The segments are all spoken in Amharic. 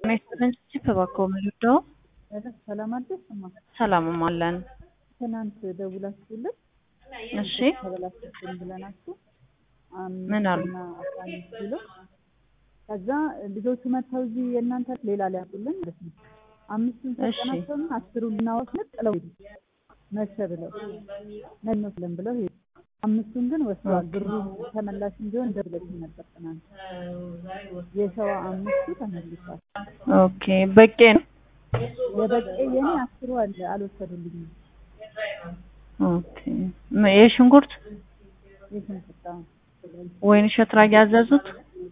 ስንት እባክዎ ምንወደው ሰላም አደርስ እማ ሰላምም አለን። ትናንት ደውላችሁልን እሺ ተበላሽብን ብለናችሁ ምን አሉ? አምስትና አስራ አምስት ኪሎ ከዛ ልጆቹ መጥተው እዚህ የእናንተ ሌላ ሊያጡልን ማለት ነው። አምስቱን እሺ። ሰጠናቸውና አስሩን ልናወስድ ጥለው ሄዱ። መሸ ብለው ነንወስለን ብለው ሄዱ። አምስቱን ግን ወስደዋል። ብሩ ተመላሽ እንዲሆን ደብለሽኝ ነበር ትናንት። የሸዋ አምስቱ ተመልሷል። ኦኬ በቄ ነው። የበቄ የኔ አስሩ አለ አልወሰዱልኝም። ኦኬ ም- የሽንኩርት የሽንኩርት አሁን ወይን እሸት ላይ ያዘዙት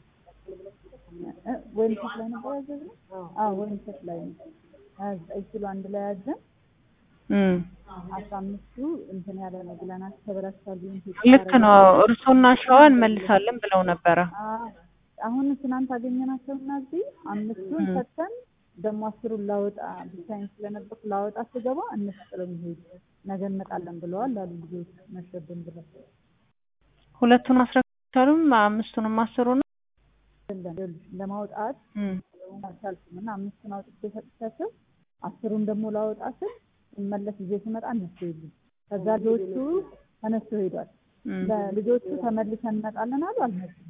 እ ወይን እሸት ላይ ነበር ያዘዝነው? አዎ ወይን እሸት ላይ ነው። ሀያ ዘጠኝ ኪሎ አንድ ላይ ያዘን እም አስራ አምስቱ እንትን ያለ ነው ብለናል። ተበላሽቷል ቢሆን ልክ ነው። እርሶና ሸዋ እንመልሳለን ብለው ነበረ። አሁን ትናንት አገኘናቸው እና እዚህ አምስቱን ም። ሰጥተን ደግሞ አስሩን ላወጣ ብቻዬን ስለነበርኩ ላወጣ ስገባ እነሱ ጥለው ሄዱ። ነገ እንመጣለን ብለዋል አሉ ልጆች መሸብን ብለው ሁለቱን አስረክቻሉም አምስቱንም አስሩን የለም ይኸውልሽ ለማውጣት እም አልቻልኩም እና አምስቱን አውጥቼ ሰጥቻቸው አስሩን ደግሞ ላወጣ ስል ስመለስ ይዤ ስመጣ እነሱ የሉም። ከዛ ልጆቹ ተነስቶ ሄዷል። እም ለልጆቹ ተመልሰን እንመጣለን አሉ አልመጡም።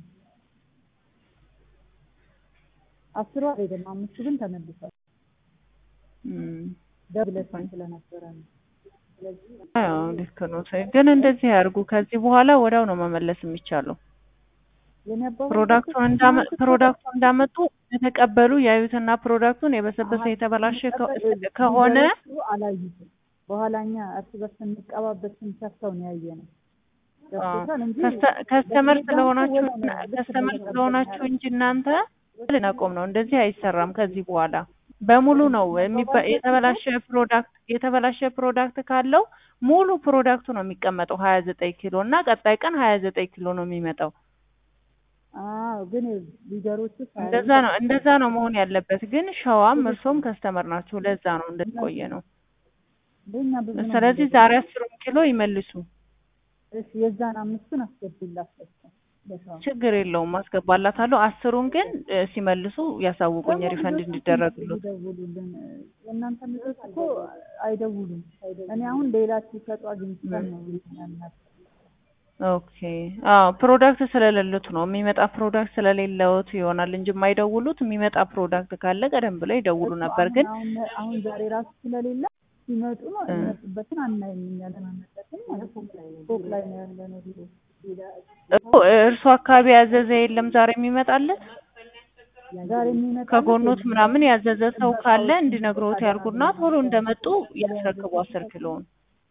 አስሩ አልሄደም፣ አምስቱ ግን ተመልሷል። እም ደብለሽኝ ስለነበረ ነው። አዎ ልክ ነው። ግን እንደዚህ ያርጉ። ከዚህ በኋላ ወዲያው ነው መመለስ የሚቻለው። የኔ አባባል ፕሮዳክቱን እንዳመ ፕሮዳክቱን እንዳመጡ የተቀበሉ ያዩትና ፕሮዳክቱን የበሰበሰ የተበላሸ ከ- ከሆነ ሊደርሱ አላዩትም። በኋላ እኛ እርስ በርስ ስንቀባበት ስንሰፍተው ነው ያየነው። ገብቶሻል እንጂ ከስተ- ከስተመር በዚህ ስለሆናችሁ ወዲያው ነው ልክ ከስተመር ነው ስለሆናችሁ እንጂ እናንተ ልናቆም ነው። እንደዚህ አይሰራም። ከዚህ በኋላ በሙሉ ነው የሚባ- የተበላሸ ፕሮዳክት የተበላሸ ፕሮዳክት ካለው ሙሉ ፕሮዳክቱ ነው የሚቀመጠው ሀያ ዘጠኝ ኪሎ እና ቀጣይ ቀን ሀያ ዘጠኝ ኪሎ ነው የሚመጣው። አዎ ግን ሊደሮቹ ሳያዩ እንደዛ ነው እንደዛ ነው መሆን ያለበት። ግን ሸዋም እርሶም ከስተመር ናቸው። ለዛ ነው እንደቆየ ነው። ለእኛ ብዙ ነው ስለዚህ ዛሬ አስሩን ኪሎ ይመልሱ። እሺ የዛን አምስቱን አስገቢላት በቃ ለሰው ችግር የለውም አስገባላታለሁ። አስሩን ግን እ፣ ሲመልሱ ያሳውቁኝ ደግሞ ሪፈንድ ልጆቹ እንዲደረግሉት። ይደውሉልን። የእናንተ ልጆች እኮ አይደውሉም። እኔ አሁን ሌላ ሲሰጡ አግኝተን ነው ያልናቸው። ኦኬ አዎ ፕሮዳክት ስለሌሉት ነው የሚመጣ ፕሮዳክት ስለሌለውት ይሆናል እንጂ የማይደውሉት የሚመጣ ፕሮዳክት ካለ ቀደም ብለው ይደውሉ ነበር። ግን አሁን አሁን ዛሬ ራሱ ስለሌለ ሲመጡ ነው እ። የሚመጡበትን አናይም እኛ ለማመጣትም ማለት ነው። ፎቅ ላይ ነው ያለ ነው ቢሮ እኮ እርሱ አካባቢ ያዘዘ የለም ዛሬ የሚመጣለት ዛሬ የሚመጣ ከጎኖት ምናምን ያዘዘ ሰው ካለ እንዲነግሮት ያልኩና ቶሎ እንደመጡ ያስረክቡ አስር ኪሎውን።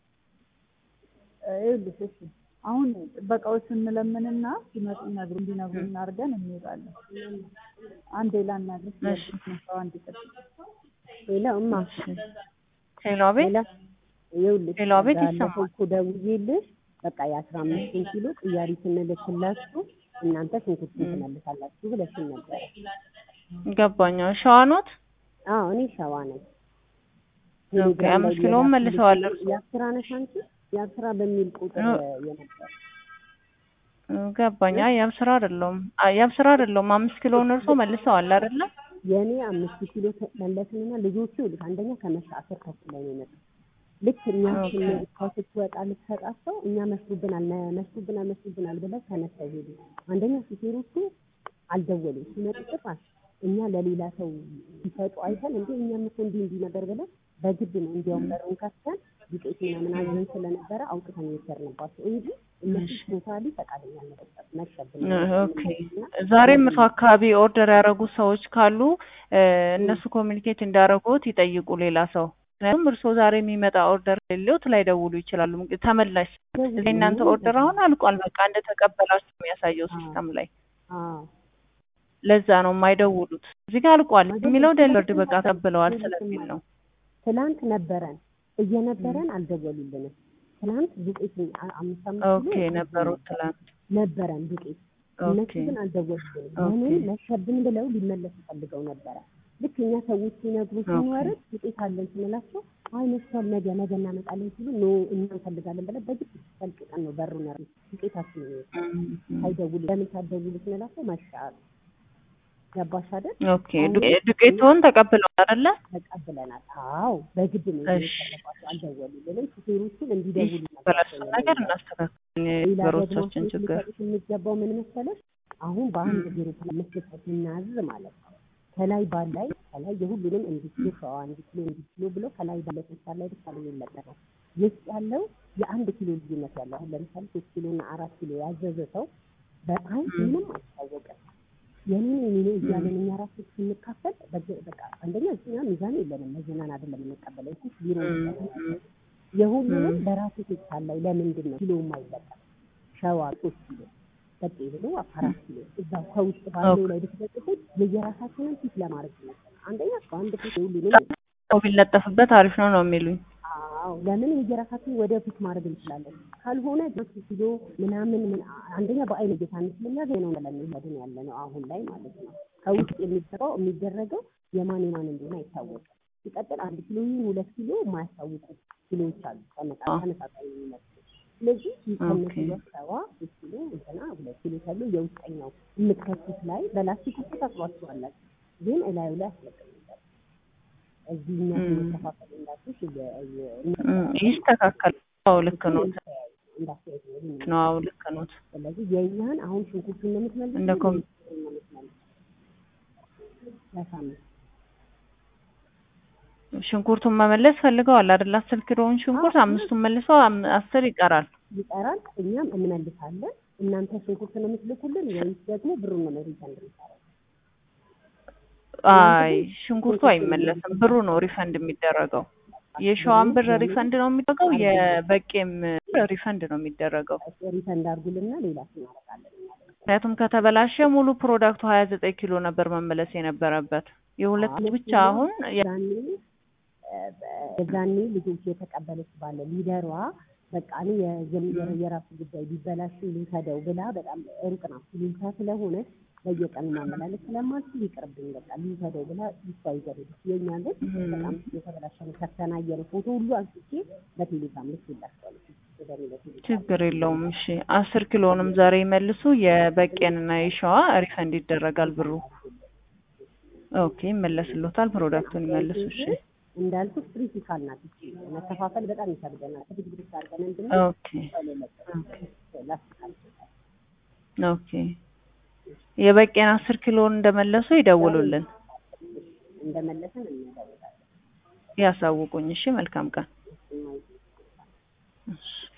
ይኸውልሽ እሺ አሁን ጥበቃዎች እንለምንና ሲመጡ ይነግሩ እንዲነግሩን አድርገን እንሄዳለን። አንዴ ላናግርሽ እሺ። ሰው አንድ ይጠብቅ ሌላ እማ ሄሎ አቤት ሌላ ይኸውልሽ ሌላ ቤት ባለፈው ይሰማል። እኮ ደውዬልሽ በቃ የአስራ አምስቱን ኪሎ ቅያሪ ስንልክላችሁ እናንተ ሽንኩርቱን ትመልሳላችሁ ብለሽን ነበረ። ገባኛ ሸዋኖት አዎ እኔ ሸዋ ነኝ። ኦኬ አምስት ኪሎውን መልሰዋል እርሱ የአስራ ነሽ አንቺ የአስራ በሚል ቁጥር እ። የነበር ገባኛ ያም ስራ አይደለም ያም ስራ አይደለም። አምስት ኪሎውን እርሶ መልሰዋል አይደለ? የእኔ አምስት ኪሎ መለስንና ልጆቹ ይኸውልሽ አንደኛ ከመሻ አስር ተኩል ላይ ነው የመጡት። ልክ እኛ ኦኬ። ስንሄድ ስትወጣ ልትሰጣቸው እኛ መስሉብናል መ- መስሉብናል መስሉብናል ብለው ተነስተው ሄዱ። አንደኛ ሹፌሮቹ አልደወሉም። ሲመጡ ጭራሽ እኛ ለሌላ ሰው ሲሰጡ አይተን እንዴ እኛም እኮ እንዲህ እንዲህ ነበር ብለን በግድ ነው እንዲያውም በሩን ከፍተን ዱቄት ምናምን አዘን ስለነበረ አውጥተን የወሰድንባቸው እንጂ እነሱ ቶታሊ ፈቃደኛ አልነበሩም። መሸብን ኦኬ ዛሬም እርሶ አካባቢ ኦርደር ያደረጉ ሰዎች ካሉ እ፣ እነሱ ኮሚኒኬት እንዳደረጉት ይጠይቁ ሌላ ሰው። ምክንያቱም እርሶ ዛሬ የሚመጣ ኦርደር ሌሎት ላይደውሉ ይችላሉ። እንግዲህ ተመላሽ እዚህ እናንተ ኦርደር አሁን አልቋል፣ በቃ እንደተቀበላችሁ የሚያሳየው ሲስተም ላይ አዎ ለዛ ነው የማይደውሉት። እዚህ ጋር አልቋል የሚለው ደሊቨርድ በቃ ተቀብለዋል ስለሚል ነው። ትላንት ነበረን እየነበረን አልደወሉልንም። ትላንት ዱቄት አ- አምስት አምስት ኦኬ ኪሎ ነበሩት ትላንት። ነበረን ዱቄት እነሱ ኦኬ ግን አልደወሉልንም። ኦኬ። ለምን መሸብን ብለው ሊመለሱ ፈልገው ነበረ። ልክ እኛ ሰዎች ሲነግሩ ስንወርድ ዱቄት አለን ስንላቸው አይ መሽቷል፣ ነገ ነገ እናመጣለን ሲሉ ኖ እኛ እንፈልጋለን ብለን በግድ ሰልቅቀን ነው በሩን ያሉት ዱቄታችን እም፣ እም። ሳይደውሉ ለምን ሳትደውሉ ስንላቸው መሻ አሉ። ገባሽ አይደል? ኦኬ ዱቄ- ዱቄቱን ተቀብለዋል አይደለ? ተቀብለናል። አዎ በግድ ነው እሺ። የሰረባቸው። አልደወሉልንም። ሹፌሮቹን እንዲደውሉ በላሱ ነገር እናስተካክል ሌላ ደግሞ ነገሮቻችን አስተያየት ችግር ሊሰጡት የሚገባው ምን መሰለሽ? አሁን በአንድ ግሩፕ ላይ መስጠት ስናዝ ማለት ነው ከላይ ባላይ ከላይ የሁሉንም እንዲህ ኪሎ ሸዋ እንዲህ ኪሎ እንዲህ ኪሎ ብሎ ከላይ ባለ ፖስታ ላይ ብቻ ነው የሚለጠፈው። ውስጥ ያለው የአንድ ኪሎ ልዩነት ያለው አሁን ለምሳሌ ሶስት ኪሎ እና አራት ኪሎ ያዘዘ ሰው በአይን ምንም አይታወቅም። የኔ የኔ እያለን እኛ ራሱ ስንካፈል በግ- በቃ አንደኛ እኛ ሚዛን የለንም መዝናን አይደለም የምንቀበለው እሱ ቢሮ የሁሉንም በራሱ ፌስታል ላይ ለምንድን ነው ኪሎ የማይለጠፍ ሸዋ ሶስት ኪሎ በጤ ብሎ አራት ኪሎ እዛው ከውስጥ ባለው ላይ ብትለጥፉት የየራሳችንን ፊት ለማድረግ ይመስላል። አንደኛ በአንድ ፊት የሁሉንም ሰው ቢለጠፍበት አሪፍ ነው ነው የሚሉኝ። አዎ ለምን የየራሳችን ወደ ፊት ማድረግ እንችላለን። ካልሆነ ሶስት ኪሎ ምናምን ምን አንደኛ በአይን እየታን ስለሚያገኝ ነው ለሚሄድን ያለ ነው አሁን ላይ ማለት ነው። ከውስጥ የሚሰራው የሚደረገው የማን የማን እንደሆነ አይታወቅም። ሲቀጥል አንድ ኪሎ ይሁን ሁለት ኪሎ የማያስታውቁ ኪሎዎች አሉ ተመጣ ተመጣጣኝ የሚመስሉ ስለዚህ ከነሱ ጋር ሰባ ሶስት ኪሎ እንትና ሁለት ኪሎ ተብሎ የውስጠኛው የምትከቱት ላይ በላስቲክ ውስጥ ታጥሯቸዋላችሁ፣ ግን እላዩ ላይ አስለቅምበት እዚህ እኛ መከፋፈል እንዳትሽ ይስተካከል። አዎ ልክ ነው እንዳስተያየት ነው ይሄን ነው። አዎ ልክ ነው። ስለዚህ የእኛን አሁን ሽንኩርቱን ነው የምትመልሱት እንደ ኮም ነው የምትመልሱት ለሳምንት ሽንኩርቱን መመለስ ፈልገዋል አይደል? አስር ኪሎውን ሽንኩርት አምስቱን መልሰው አም- አስር ይቀራል። ይቀራል። እኛም እንመልሳለን። እናንተ ሽንኩርት ነው የምትልኩልን ወይስ ደግሞ ብሩን ነው ሪፈንድ የምታደርጉት? አይ ሽንኩርቱ አይመለስም፣ ብሩ ነው ሪፈንድ የሚደረገው። የሸዋን ብር ሪፈንድ ነው የሚደረገው፣ የበቄም ብር ሪፈንድ ነው የሚደረገው። ሪፈንድ አድርጉልና ሌላ እናደርጋለን እኛ ደግሞ። ምክንያቱም ከተበላሸ ሙሉ ፕሮዳክቱ ሀያ ዘጠኝ ኪሎ ነበር መመለስ የነበረበት። የሁለት ብቻ አሁን የ- ዛኔ የዛኔ ልጆች የተቀበለች ባለ ሊደሯ በቃ እኔ የዘም- የራሱ ጉዳይ ቢበላሽ ልውሰደው ብላ በጣም ሩቅ ናት ሉልታ ስለሆነች በየቀኑ ማመላለስ ስለማልችል ይቅርብኝ በቃ ልውሰደው ብላ ይሷ ይዘሄደች። የእኛ ግን በጣም የተበላሸ ነው። ከተናየረ ፎቶ ሁሉ አንስቼ በቴሌግራም ልክ ይላቸዋል ችግር የለውም። እሺ አስር ኪሎንም ዛሬ ይመልሱ። የበቄንና የሸዋ ሪፈንድ ይደረጋል ብሩ። ኦኬ ይመለስሎታል። ፕሮዳክቱን ይመልሱ። እሺ እንዳልኩት ክሪቲካል ናት እቺ መከፋፈል በጣም ይከብደናል። ብድግድግ አድርገን እንድን ኦኬ ኦኬ የበቄን አስር ኪሎን እንደመለሱ ይደውሉልን፣ እንደመለሰን እንደውላለን። ያሳውቁኝ። እሺ መልካም ቀን። እሺ